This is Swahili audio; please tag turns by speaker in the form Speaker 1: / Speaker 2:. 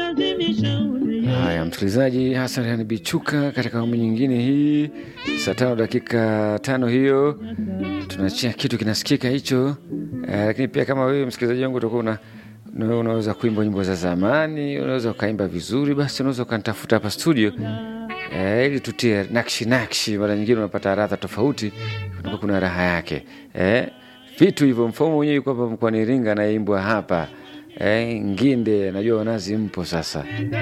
Speaker 1: Haya, msikilizaji, Hasan Bichuka katika awamu nyingine hii, saa tano dakika tano hiyo tunachia kitu kinasikika hicho eh, lakini pia kama wewe msikilizaji wangu utakuwa una una- unaweza kuimba nyimbo za zamani, unaweza ukaimba vizuri, basi unaweza ukanitafuta hapa studio eh, ili tutie nakshi nakshi. Mara nyingine unapata radha tofauti, kunakuwa kuna raha yake eh, vitu hivyo. Mfumo mwenyewe yuko hapa mkoani Iringa, anaimbwa hapa eh, Nginde, najua wanazi mpo sasa